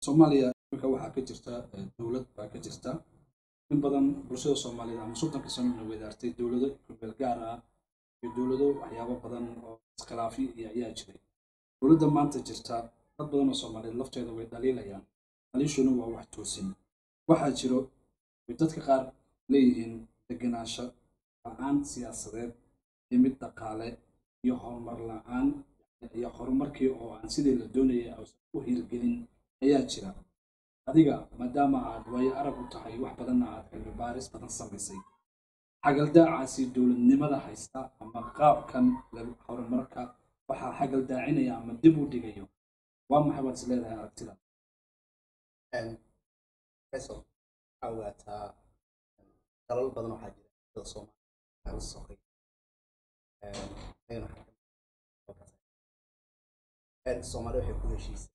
soomaaliya iminka waxaa ka jirta dowlad baa ka jirta in badan bulshada soomaaliyeed ama sultanka sanona wadaartay dowlado gobeel gaar ah iyo dowlado waxyaabo badan oo iskhilaafi iyo ayaa jiray dowladda maanta jirta dad badan oo soomaaliyeed lafteeda way dhaliilayaan dhaliishuna waa wax toosin waxaa jiro way dadka qaar leeyihiin degenaansho la-aan siyaasadeed iyo mid dhaqaale iyo horumar la-aan iyo horumarkii oo aan sidii la doonayay ausan u hirgelin ayaa jira adiga maadaama aad waayo arag u tahay wax badanna aad cilmi baaris badan samaysay xagaldaacaasi dowladnimada haysta ama qaabkan horumarka waxaa xagaldaacinaya ama dib u dhigayo waa maxay baad is leedahay aragtida waxaa ogaataa dalal badan waxaa jira sida soomaaliya la soqay soomaaliya waxay ku heshiisay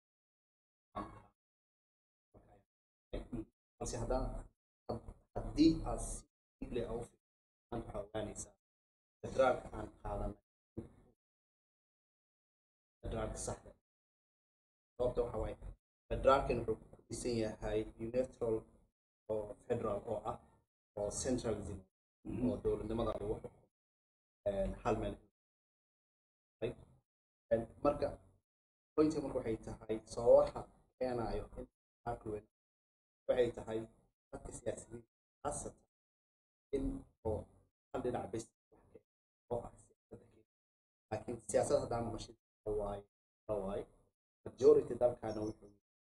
balse haddana haddii aad si dible au waxaa ogaanaysaa federaalka aan qaadanay federaalka saxda sababta waxa waaye federaalkan wuxuu ku dhisan yahay neutral oo federal oo ah oo centralism oo dowladnimada lagu xukumo hal meel marka pointka marka waxay tahay sababaha keenayo in aqlwen waxay tahay dadka siyaasiyiin khaasatan in oo hal dhinac bes oo ah siyaasadda kenya laakiin siyaasad haddaan mashid waaye waaye majority dalkaana wuxuu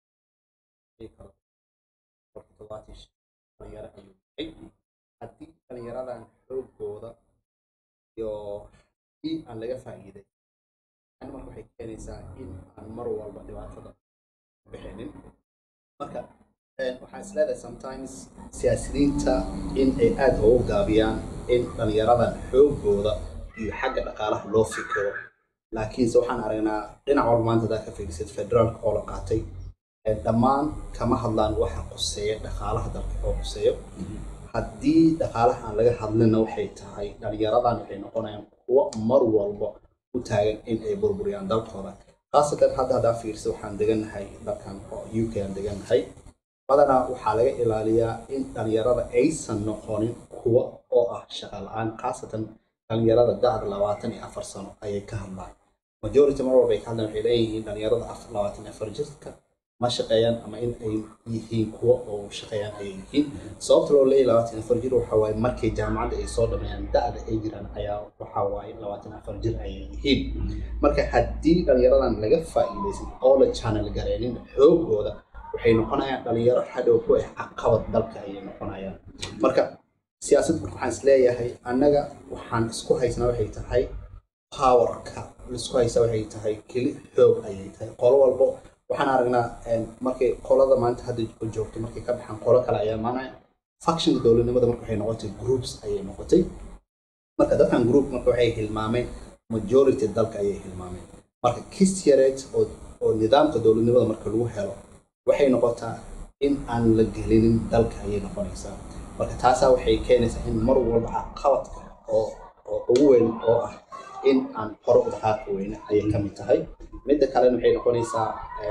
karo toddobaatan dhalinyaro ayuu yahay haddii dhalinyaradan xoogooda iyo haddii aan laga faa'iiday ani marka waxay keenaysaa in aan mar walba dhibaatada bixinin marka waxaan is leedahay sometimes siyaasiyiinta in ay aada ugu gaabiyaan in dhalinyaradan xoogooda iyo xagga dhaqaalaha loo fikiro laakiinse waxaan aragnaa dhinac walba maanta hadaa ka fiirisad federaalka oo la qaatay dhammaan kama hadlaan waxa quseeya dhaqaalaha dalka oo quseeyo haddii dhaqaalaha aan laga hadlina waxay tahay dhalinyaradan waxay noqonayaan kuwo mar walba u taagan in ay burburiyaan dalkooda khaasatan hadda haddaa fiirsa waxaan degannahay dalkan oo u k aan degannahay badanaa waxaa laga ilaaliyaa in dhalinyarada aysan noqonin kuwo oo ah shaqa la-aan khaasatan dhalinyarada da'da labaatan iyo afar sano ayay ka hadlaan majority mar walba ay ka hadlaan waxay leeyihiin dhalinyarada labaatan iyo afar jirka ma shaqeeyaan ama in ay yihiin kuwo oo shaqeeyaan ayay yihiin sababta loo leeyahy labaatan afar jir waxa waaye markay jaamacadda ay soo dhameeyaan da'da ay jiraan ayaa waxa waaye labaatan afar jir ayay yihiin marka haddii dhalinyaradan laga faa'iidaysan oo la channel gareenin xoogooda waxay noqonayaan dhalinyaro hadhow ku ah caqabad dalka ayay noqonayaan marka siyaasad marka waxaan is leeyahay annaga waxaan isku haysnaa waxay tahay powerka laisku haysaa waxay tahay keli xoog ayay tahay qolo walbo waxaan aragnaa markay qolada maanta hadda joogto markay ka baxaan qolo kale ayaa maanaya factionka dowladnimada marka waxay noqotay groups ayay noqotay marka dadkan group marka waxay hilmaameen majority dalka ayay hilmaameen marka kis yareed oo oo nidaamka dowladnimada marka lagu helo waxay noqotaa in aan la gelinin dalka ayay noqonaysaa marka taasaa waxay keenaysaa in mar walba caqabadka oo oo ugu weyn oo ah in aan hore u dhaqaaqi weyne ayay ka mid tahay midda kalena waxay noqonaysaa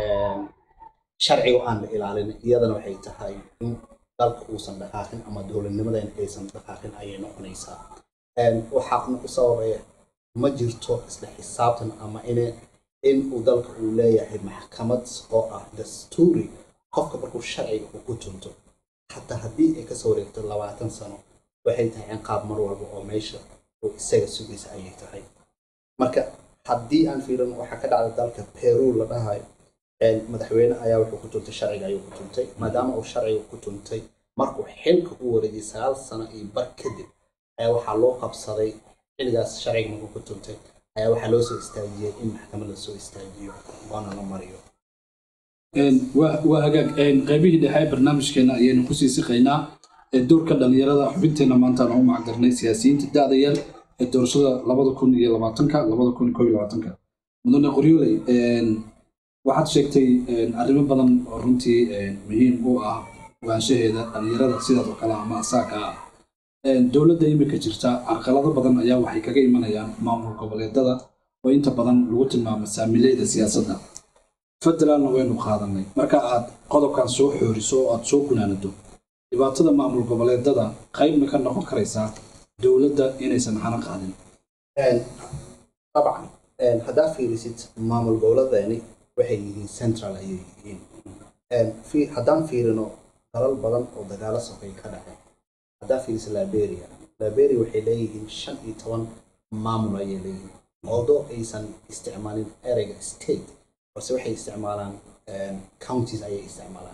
sharciga aan la ilaalin iyadana waxay tahay in dalka uusan dhaqaaqin ama dowladnimadeena aysan dhaqaaqin ayay noqonaysaa waxaana u sababaya ma jirto isla xisaabtan ama in in uu dalka uu leeyahay maxkamad oo ah dastuuri qofka markuu sharciga uu ku tunto xataa haddii ay kasoo wareegto labaatan sano waxay tahay ciqaab mar walba oo meesha uu isaga sugaysa ayay tahay marka haddii aan fiirin waxaa ka dhacda dalka peru la dhahayo madaxweyne ayaa wuxuu ku tuntay sharciga ayuu ku tuntay maadaama uu sharciga ku tuntay markuu xilka u wareejiyay sagaal sano iyo bar kadib ayaa waxaa loo qabsaday xilligaas sharciga markuu ku tuntay ayaa waxaa loo soo istaajiyey in maxkamad la soo istaajiyo waana la mariyo waa hagaag qaybihii dhexe barnaamijkeena ayaynu kusii siqaynaa doorka dhalinyarada xubinteena maanta aan u macdarnay siyaasiyiinta da'da yar ee doorashada labada kun iyo labaatanka labada kun iyo koob iyo labaatanka mudane qoryooley waxaad sheegtay arrimo badan oo runtii muhiim u ah ogaanshaheeda dhalinyarada sidaas oo kale ama asaaka ah dowladda imika jirta caqalado badan ayaa waxay kaga imanayaan maamul goboleedada oo inta badan lagu tilmaamo saamileyda siyaasadda federaalna waynu qaadanay marka aad qodobkan soo xooriso oo aad soo gunaanado dhibaatada maamul goboleedada qaybna ka noqon karaysaa dowladda inaysan xana qaadin dabcan haddaa fiirisid maamul goboledeeni waxay yihiin central ayay yihiin fi- haddaan fiirino dalal badan oo dagaalo sokeey ka dhacay haddaa fiirisid liberia liberia waxay leeyihiin shan iyo toban maamul ayay leeyihiin although aysan isticmaalin ereyga state balse waxay isticmaalaan counties ayay isticmaalaan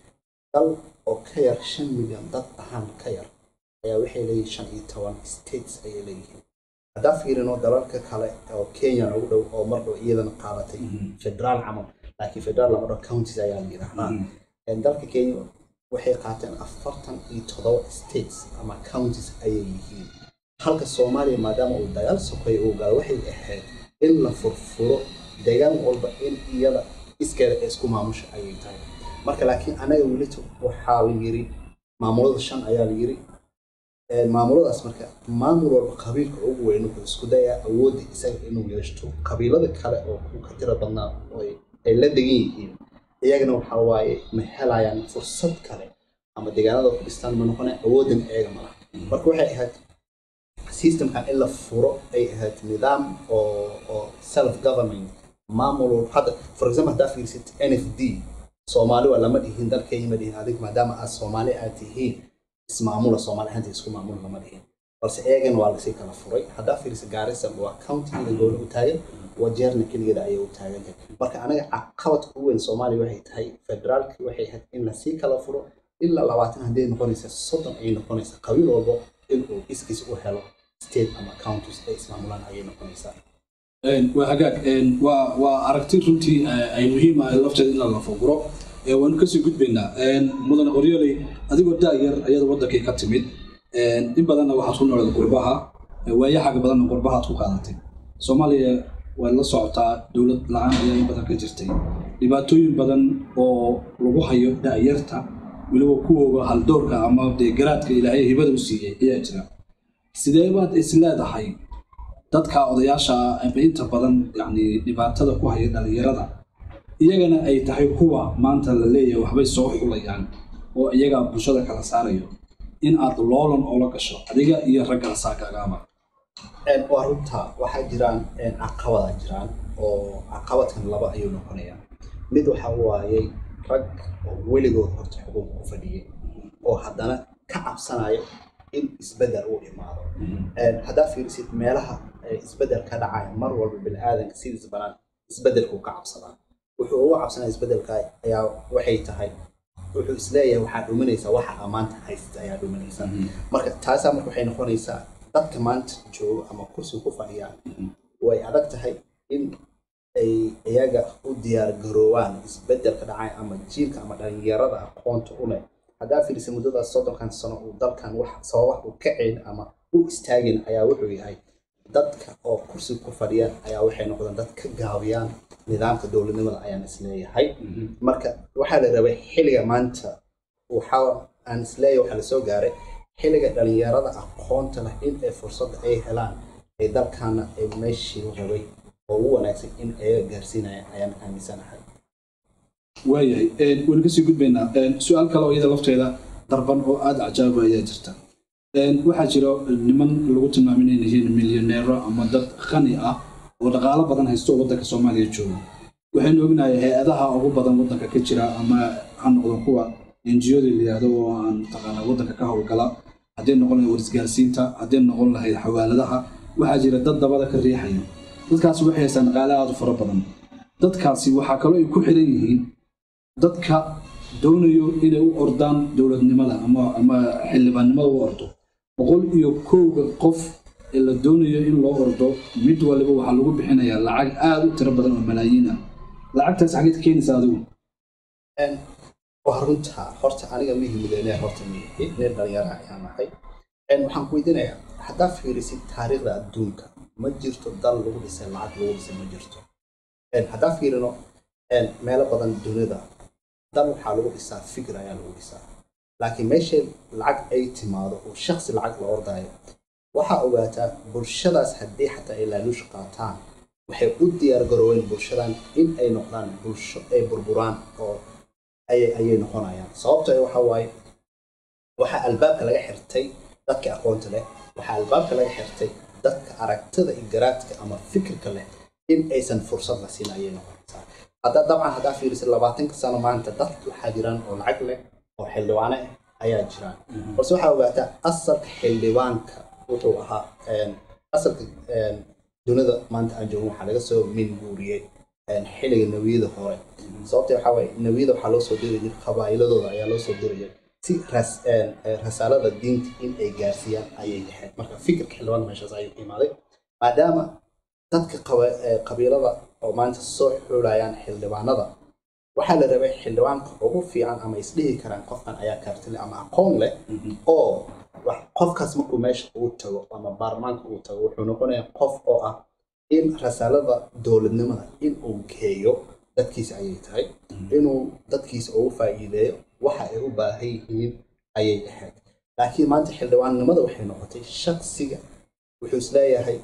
dal oo ka yar shan milyan dad ahaan ka yar ayaa waxay leeyihiin shan iyo toban states ayay leeyihiin haddaan fiirino dalalka kale oo kenya ugu dhow oo mar dhow iyadana qaadatay federaal camal laakiin federaal lama dhaho counties ayaa la yidhaahdaa dalka kenya waxay qaateen afartan iyo todoba states ama counties ayay yihiin halka soomaaliya maadaama uu dagaal sokeeya uu galo waxay ahayd in la furfuro deegaan walba in iyada iskeeda ee isku maamusha ayay tahay marka laakiin anaga welito waxaa la yiri maamulada shan ayaa la yiri maamuladaas marka maamul walba qabiilka ugu weyn wuxuu isku dayaa awoodda isaga inuu yeeshto qabiilada kale oo ku ka tira badnaa oo ay- ay la degan yihiin iyagana waxaa waaye ma helayaan fursad kale ama deegaanada ku dhistaan ma noqonaya awooddan iyaga ma laha marka waxay ahayd systemkan in la furo ay ahayd nidaam oo oo self government maamul walba hadda for example haddaa fiirsid n f d soomaali waa lama dhihin dalkayma dhihin adig maadaama aad soomaali aad tihiin ismaamula soomaali ahaanta isku maamula lama dhihin balse eegana waa lasii kala furay haddaa fiirisa gaarisa waa countigeeda gowla u taagan wajeerna keligeeda ayay u taagan tahay marka anaga caqabadka ugu weyn soomaaliya waxay tahay federaalki waxay ahayd in lasii kala furo ilaa labaatan hadday noqonaysa soddon ay noqonaysa qabiil walbo inuu iskiis u helo state ama counties ay ismaamulaan ayay noqonaysaa waa hagaag waa waa aragti runtii ay muhiim ah lafteeda in la lafaguro waanu kasii gudbaynaa mudane qoryoley adigoo daayar ayada wadankii ka timid in badanna waxaad ku nooled qurbaha waayaxaga badanna qurbahaad ku qaadatay soomaaliya waad la socotaa dowlad la-aan ayaa in badan ka jirtay dhibaatooyin badan oo lagu hayo daayarta weliba kuwooga haldoorka ama dee garaadka ilaahay hibada u siiyey ayaa jira sidee baad is leedahay dadka odayaasha ah ama inta badan yani dhibaatada ku haya dhalinyarada iyagana ay tahay kuwa maanta la leeyahay waxbay soo xulayaan oo iyagaa bulshada kala saarayo in aad loolan oola gasho adiga iyo ragga saakagaaba waa runta waxaa jiraan caqabada jiraan oo caqabadkan laba ayuu noqonayaa mid waxa waayey rag oo weligood horta xukunka ku fadhiyay oo haddana ka cabsanayo in isbedel uu imaado haddaa fiirisid meelaha isbedel ka dhacaya mar walba biniaadanka sidiis banaan isbedelkuu ka cabsadaa wuxuu uga cabsanaya isbedelka ayaa waxay tahay wuxuu isleeyahay waxaa dhuminaysaa waxa ammaanta haysta ayaa dhuminaysaa marka taasaa marka waxay noqonaysaa dadka maanta jooga ama kursiga ku fadhiyaan way adag tahay in ay iyaga u diyaar garoowaan isbedelka dhacay ama jiilka ama dhalinyarada aqoonta u leh haddaa fiirisa muddadaas soddonkan sano uu dalkan wax sababaha u kacayn ama u istaagin ayaa wuxuu yahay dadka oo kursiga ku fadhiyaan ayaa waxay noqdeen dad ka gaabiyaan nidaamka dowladnimada ayaan isleeyahay marka waxaa la rabay xilliga maanta waxaa aan isleeyahay waxaa lasoo gaaray xilliga dhalinyarada aqoonta leh in ay fursadda ay helaan ay dalkaana ay meeshii rabay oo ugu wanaagsan in ayaga gaarsiinayaan ayaan aaminsanahay waayahay waynu kasii gudbaynaa su-aal kale oo iyada lafteeda darban oo aada cajaaba ayaa jirta waxaa jira niman lagu tilmaamay inay yihiin milyaneero ama dad qani ah oo dhaqaalo badan haysto oo waddanka soomaaliya jooga waxaynu ognahay hay-adaha ugu badan waddanka ka jira ama ha noqdo kuwa enjiyada layihahdo oo aan mataqaana waddanka ka howlgala hadday noqon lahayd warisgaarsiinta hadday noqon lahayd xawaaladaha waxaa jira dad dabada ka riixaya dadkaasi waxay haystaan dhaqaale aada u fara badan dadkaasi waxaa kaloo ay ku xiran yihiin dadka doonayo inay u ordaan dowladnimada ama ama xildhibaannimada u ordo boqol iyo kowga qof ee la doonayo in loo ordo mid waliba waxaa lagu bixinayaa lacag aada u tiro badan oo malaayiin ah lacagtaas xageed keenaysa adigu waa runta horta aniga mihi milyaneer horta mihi nin dhalinyara ayaan nahay waxaan ku weydiinayaa haddaa fiirisid taariikhda adduunka ma jirto dal lagu dhisay lacag lagu dhisay ma jirto haddaa fiirino meelo badan dunida dal waxaa lagu dhisaa fikir ayaa lagu dhisaa laakiin meesha lacag ay timaado oo shaksi lacag la ordayo waxaa ogaataa bulshadaas haddii xataa ay laaluush qaataan waxay u diyaar garooween bulshadan in ay noqdaan bulsho ay burburaan oo ayay ayay noqonayaan sababto waxa waaye waxaa albaabka laga xirtay dadka aqoonta leh waxaa albaabka laga xirtay dadka aragtida iyo garaadka ama fikirka leh in aysan fursad la siin ayay noqonaysaa hadda dabcan haddaa fiirisid labaatanka sano maanta dad waxaa jiraan oo lacag leh oo xildhibaane ah ayaa jiraan balse waxaa ogaataa asalka xildhibaanka wuxuu ahaa asalka dunida maanta aan joogin waxaa laga soo minguuriyey xilliga nawiyada hore sababta waxaa waaye nawiyada waxaa loo soo diri jiray qabaa'iladooda ayaa loo soo dirayay si rasaalada diinta in ay gaarsiiyaan ayay ahayd marka fikirka xildhibaanka meeshaas ayuu ka imaaday maadaama dadka qabiilada oo maanta soo xulayaan xildhibaanada waxaa la rabay xildhibaanka ugu fiican ama isdhihi karaan qofkan ayaa kaarti leh ama aqoon leh oo qofkaas markuu meesha uu tago ama baarlamaanka uu tago wuxuu noqonayaa qof oo ah in rasaalada dowladnimada in uu geeyo dadkiisa ayay tahay inuu dadkiisa ugu faa'iideeyo waxa ay u baahan yihiin ayay ahayd laakiin maanta xildhibaannimada waxay noqotay shaksiga wuxuu isleeyahay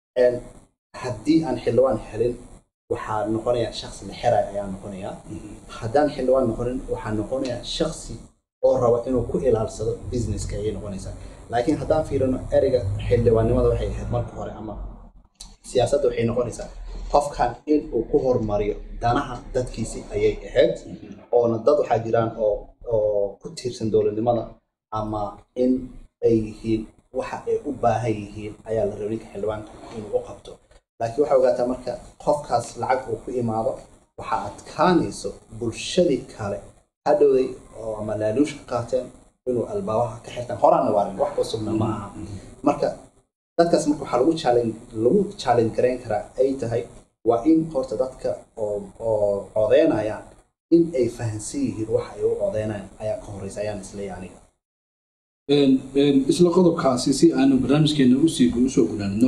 haddii aan xildhibaan helin waxaa noqonayaa shaksi la xeray ayaa noqonayaa haddaan xildhibaan noqonin waxaa noqonayaa shaksi oo raba inuu ku ilaalsado businesska ayay noqonaysaa laakiin haddaan fiirino ereyga xildhibaannimada waxay ahayd marka hore ama siyaasadda waxay noqonaysaa qofkan in uu ku hormariyo danaha dadkiisi ayay ahayd oona dad waxaa jiraan oo oo ku tiirsan dowladnimada ama in ay yihiin waxa ay u baahan yihiin ayaa la rabay ninka xildhibaanka inuu u qabto laakiin waxaa ogaataa marka qofkaas lacag uu ku imaado waxaa adkaanayso bulshadii kale hadhowday oo ama laaluushka qaateen inuu albaabaha ka xirtaan horaana waarin wax cusubna ma aha marka dadkaas marka waxaa lagu challenge lagu challenge garayn karaa ay tahay waa in horta dadka oo oo codeynayaan in ay fahansan yihiin waxa ay u codeynayaan ayaa ka horeysa ayaan isleeyahay aniga isla qodobkaasi si aanu barnaamijkeena usii usoo gudaanino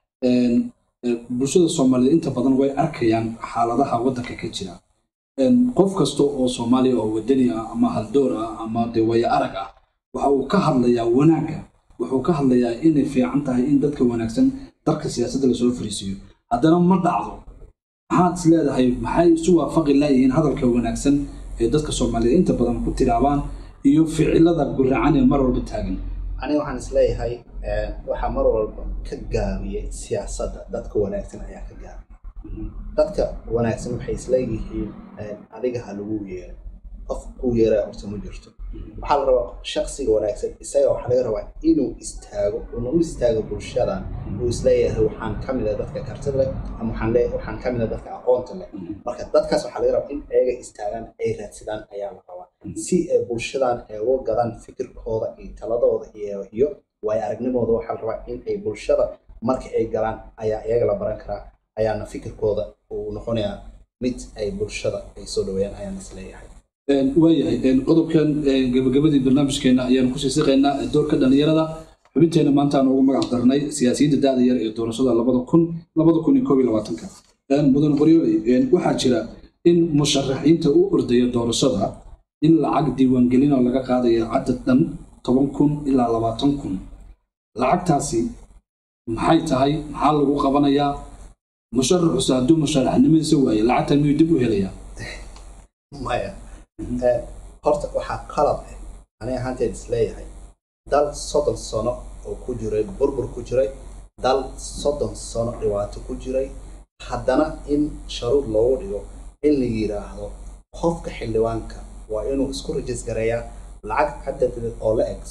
bulshada soomaaliyeed inta badan way arkayaan xaaladaha waddanka ka jira qof kasta oo soomaaliya oo wadani ah ama haldoor ah ama dee waya arag ah waxa uu ka hadlayaa wanaagga wuxuu ka hadlayaa inay fiican tahay in dadka wanaagsan darka siyaasadda lasoo fariisiiyo haddana ma dhacdo maxaad is leedahay maxay isu waafaqi laayihiin hadalka wanaagsan ee dadka soomaaliyeed inta badan ku tiraabaan iyo ficilada guracan ee mar walba taagan aniga waxaan isleeyahay waxaa mar walba ka gaabiyey siyaasadda dadka wanaagsan ayaa ka gaabiya dadka wanaagsan waxay isleeyihiin adiga ha lagu yeero qof kuu yeeraa horta ma jirto waxaa la rabaa shaksiga wanaagsan isaga waxaa laga rabaa inuu istaago una u istaago bulshadan uu isleeyahay waxaan ka mid ah dadka kartida leh ama waxaan le waxaan ka mid ah dadka aqoonta leh marka dadkaas waxaa laga rabaa in ayaga istaagaan ay raadsadaan ayaa la rabaa si ay bulshadan ay uga gadaan fikirkooda iyo taladooda iyo iyo waayo aragnimadooda waxaa la rabaa in ay bulshada marka ay galaan ayaa iyaga la baran karaa ayaana fikirkooda uu noqonayaa mid ay bulshada ay soo dhaweeyaan ayaan isleeyahay waayahay qodobkan gabagabadii barnaamijkeena ayaanu kusii siqaynaa doorka dhalinyarada xubinteena maanta aan ugu magac darnay siyaasiyiinta da-da yar ee doorashada labada kun labada kun iyo koob iyo labaatanka mudan qoryooley waxaa jira in musharaxiinta u ordaya doorashada in lacag diiwaangelin oo laga qaadaya cadad dhan toban kun ilaa labaatan kun lacagtaasi maxay tahay maxaa lagu qabanayaa musharaxuse hadduu musharaxnimadiisa waaye lacagtan miyuu dib u helayaa maya horta waxaa qalab ah aniga ahaanteed isleeyahay dal soddon sano oo ku jiray burbur ku jiray dal soddon sano dhibaato ku jiray haddana in sharuud loogu dhigo in la yidhaahdo qofka xildhibaanka waa inuu isku rajis gareeyaa lacag cadadeed oo la eg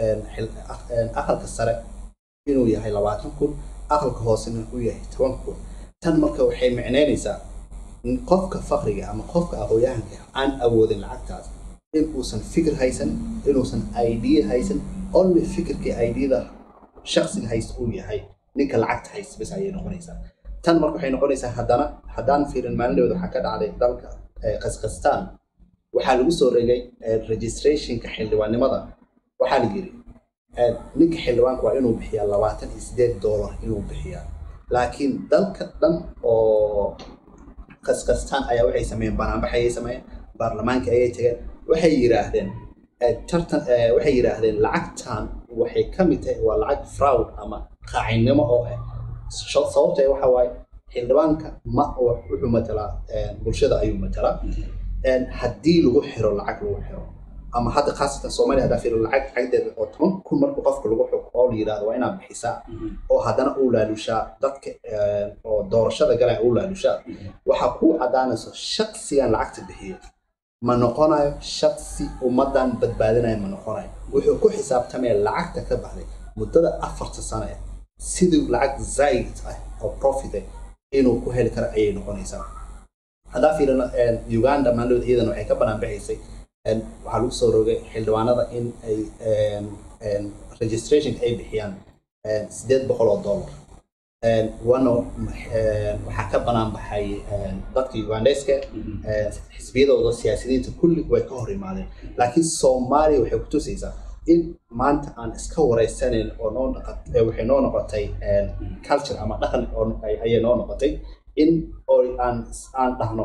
aqalka sare inuu yahay labaatan kun aqalka hoosena uu yahay toban kun tan marka waxay micneynaysaa qofka fakriga ama qofka aqooyahanka aan awoodin lacagtaas in uusan fikir haysan inuusan idea haysan only fikirkii ideada shaksiga haysta uu yahay ninka lacagta haysta bas ayay noqonaysaa tan marka waxay noqonaysaa haddana haddaan fiirin maalindhooda waxaa ka dhacday dalka kaskastaan waxaa lagu soo regay registrationka xildhibaannimada waxaa la yiri ninka xildhibaanka waa inuu bixiyaa labaatan iyo sideed dollar inuu bixiyaa laakiin dalka dhan oo kaskastaan ayaa waxay sameeyeen banaanbax ayay sameeyeen baarlamaanka ayay tageen waxay yidhaahdeen tartan waxay yidhaahdeen lacagtan waxay ka mid tahay waa lacag fraud ama qaacinimo oo ah sababta waxa waaye xildhibaanka ma wuxuu matalaa bulshada ayuu matalaa haddii lagu xiro lacag lagu xiro ama hadda khaasatan soomaaliya haddaa fiiro lacag cagdeeda oo toban kun marka qofka lagu xuko oo la yidhahdo waa inaad bixisaa oo haddana uu laalushaa dadka oo doorashada galaya uu laalushaa waxaa kuu caddaanayso shaksigan lacagta bixiyo ma noqonayo shaksi ummadan badbaadinaya ma noqonayo wuxuu ku xisaabtamaya lacagta ka baxday muddada afarta sano ah sidii lacag zaid ah oo profit ah inuu ku heli karo ayay noqonaysaa haddaa fiirino uganda maalooda iyadan waxay ka banaan baxaysay waxaa lagu soo rogay xildhibaanada in ay registration ay bixiyaan sideed boqol oo dollar wano waxaa ka banaan baxay dadka ugandeska xisbiyadooda siyaasiyiinta kulli way ka hor imaadeen laakiin soomaaliya waxay kutusaysaa in maanta aan iska wareysanayn oo noo waxay noo noqotay culture ama dhaqan ayay noo noqotay in oo aan aan dhahno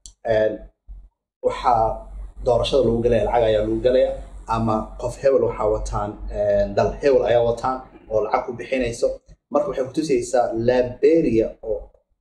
waxaa doorashada lagu galaya lacag ayaa lagu galaya ama qof hebel waxaa wataan dal hebel ayaa wataan oo lacag ku bixinayso marka waxay kutusaysaa liberia oo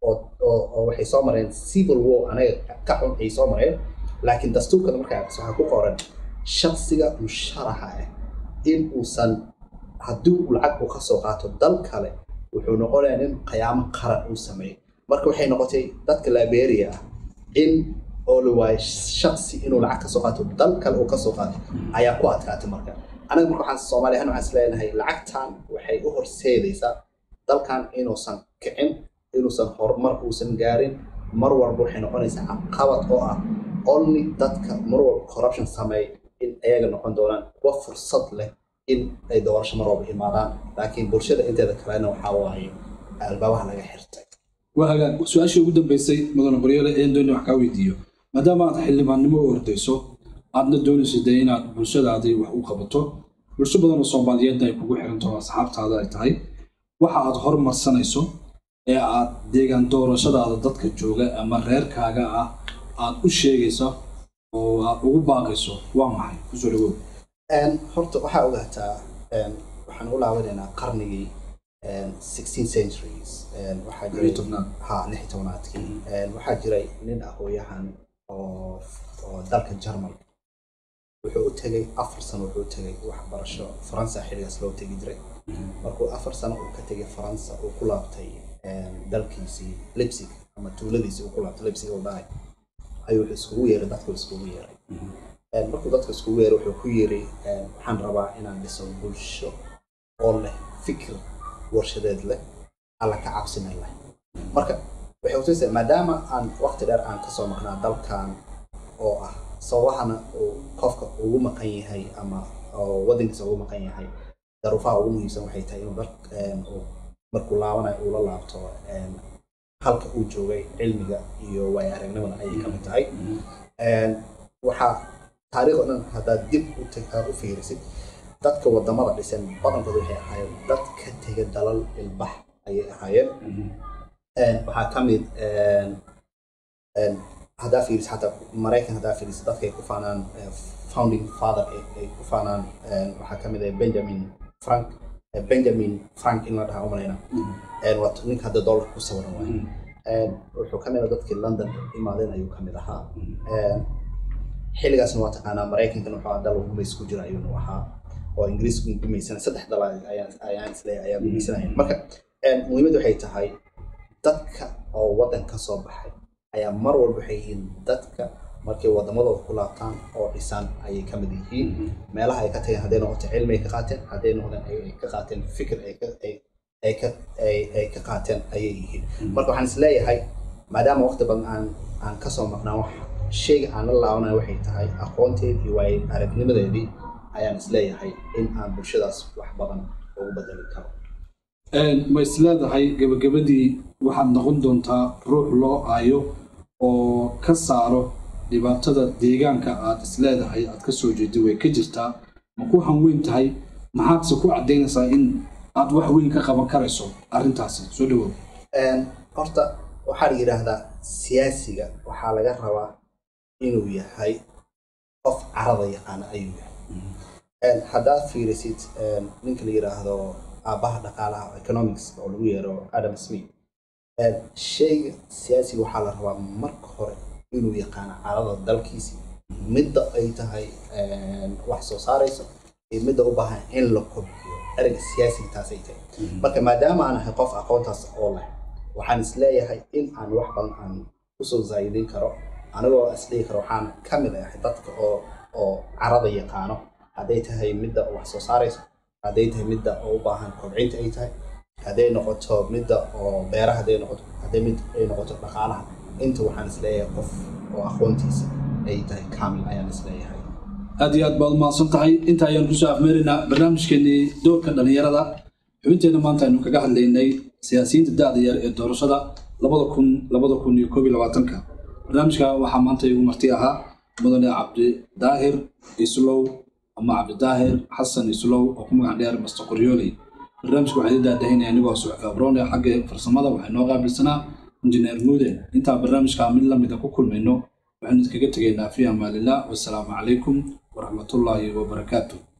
oo waxay soo mareen civil war anaga ka xun ay soo mareen laakiin dastuurkana markaa waxaa ku qoran shaksiga musharaxa ah in uusan haddii uu lacag uu kasoo qaato dal kale wuxuu noqonayaa in qiyaamo qaran uu sameeyo marka waxay noqotay dadka liberia ah in oo la waayo shaksi inuu lacag kasoo qaato dal kale uu kasoo qaato ayaa ku adkaatay marka anaga marka waxaan soomaaliya ahaan waxaan isleenahay lacagtan waxay u horseedaysaa dalkan inuusan kicin inuusan horumar uusan gaarin mar walba waxay noqonaysaa caqabad oo ah only dadka mar walba corruption sameey in ayaga noqon doonaan kuwa fursad leh in ay doorasho mar walba imaadaan laakiin bulshada inteeda kalena waxaa waaye albaabaha laga xirtay waa hagaag su-aashii ugu dambeysay mudane qoryeele een dooni wax kaa weydiiyo maadaama aad xildhibaannimo u ordayso aadna doonaysa dee inaad bulshadaadii wax u qabato bulsho badan oo soomaaliyeedna ay kugu xiranto asxaabtaada ay tahay waxa aad horumarsanayso ee aad deegaan doorashadaada dadka jooga ama reerkaaga ah aad u sheegayso oo aad ugu baaqayso waa maxay kusoo dhawow horta waxaa ogaataa waxaan u laabanaynaa qarnigii 16 centuries waxaa jiray tobnaad ha lix tobnaadkii waxaa jiray nin aqooyahan oo oo dalka jarmalka wuxuu u tegay afar sano wuxuu u tegay waxbarasho faransa xilligaas loo tegi jiray markuu afar sano uu ka tegay faransa uu ku laabtay dalkiisii lipsig ama tuuladiisii uu ku laabtay lipsig oo dhahay ayuu wuxuu iskugu yeeray dadku iskugu yeeray markuu dadka iskugu yeeray wuxuu ku yiri waxaan rabaa inaan dhiso bulsho oo leh fikir warshadeed leh alla ka cabsinay leh marka waxay kutusaysaa maadaama aan waqti dheer aan kasoo maqnaa dalkan oo ah sababahana uu qofka ugu maqan yahay ama oo wadankiisa ugu maqan yahay daruufaha ugu muhiimsan waxay tahay inuu dal markuu laabanayo uu la laabto halka uu joogay cilmiga iyo waaya aragnimada ayay ka mid tahay waxaa taariikh o dhan haddaad dib u fiirisid dadka wadamada dhisan badankooda waxay ahaayeen dad ka tega dalal ilbax ayay ahaayeen waxaa ka mid haddaa fiiris xataa maraykan haddaa fiiris dadka ay ku faanaan founding father ay ku faanaan waxaa ka mid ah benjamin frank benjamin frank in la dhahaa umalayna waa ninka hadda dollar ku sawiran waay wuxuu ka mid ah dadkii london imaadeen ayuu ka mid ahaa xilligaasna waa taqaanaa maraykankan wuxuu dal gumays ku jira ayuunu ahaa oo ingiriisku gumaysan saddex dal ayaan isleeyahay ayaa gumaysanaya marka muhiimaddu waxay tahay dadka oo waddan ka soo baxay ayaa mar walba waxay yihiin dadka markay wadamadooda ku laabtaan oo dhisan ayay ka mid yihiin meelaha ay ka tageen hadday noqoto cilmi ay ka qaateen hadday noqdeen ay ka qaateen fikir ay ka ay ka ay ka qaateen ayay yihiin marka waxaan isleeyahay maadaama waqti badan aan aan kasoo maqnaa wax sheyga aan la laabanayo waxay tahay aqoonteed iyo waay aragnimadeedii ayaan isleeyahay in aan bulshadaas wax badan ugu bedeli karo ma isleedahay gebagabadii waxaad noqon doontaa ruux loo aayo oo ka saaro dhibaatada deegaanka aad isleedahay aad ka soo jeeday way ka jirtaa ma ku hanweyn tahay maxaadse ku caddaynaysaa in aad wax weyn ka qaban karayso arrintaasi soo dhawow horta waxaa la yidhaahdaa siyaasiga waxaa laga rabaa inuu yahay qof carada yaqaana ayuu yahay haddaad fiirisid ninka la yidhaahdo aabbaha dhaqaalaha economics oo lagu yeero adam smith Een, shayga siyaasiga waxaa la rabaa marka hore inuu yaqaano carada dalkiisi midda ay tahay een, wax soo saarayso iyo midda u baahan in la kobciyo ereyga siyaasiga taasay tahay marka maadaama aan ahay qof aqoontaas oo leh waxaan isleeyahay in aan wax badan aan kusoo zaa'idin karo anigoo isdhihi karo waxaan ka mid ahay dadka oo oo carada yaqaano hadday tahay midda wax soo saarayso hadday tahay midda oo u baahan kobcinta ay tahay hadday noqoto midda oo beeraha hadday noqoto hadday mid ay noqoto dhaqaalaha inta waxaan isleeyahay qof oo aqoontiisa ay tahay kaamil ayaan isleeyahay aad iyo aad baad umahadsan tahay inta ayaan kusoo afmeeraynaa barnaamijkeenii doorka dhallinyarada xubinteena maanta aynu kaga hadlaynay siyaasiyiinta da-da yar ee doorashada labada kun labada kun iyo koob iyo labaatanka barnaamijka waxaa maanta igu marti ahaa mudane cabdidaahir islow ama cabdidaahir xasan islow oo ku magac dheer master qoryooley barnaamijka waxaa idin daadahinaya anigoo suxfi abroone xagga farsamada waxay noo qaabilsanaa injineer muude intaa barnaamijka mid lamida ku kulmayno waxaynu idinkaga tegaynaa fi amaanillah wasalaamu calaykum waraxmatullaahi wabarakaatu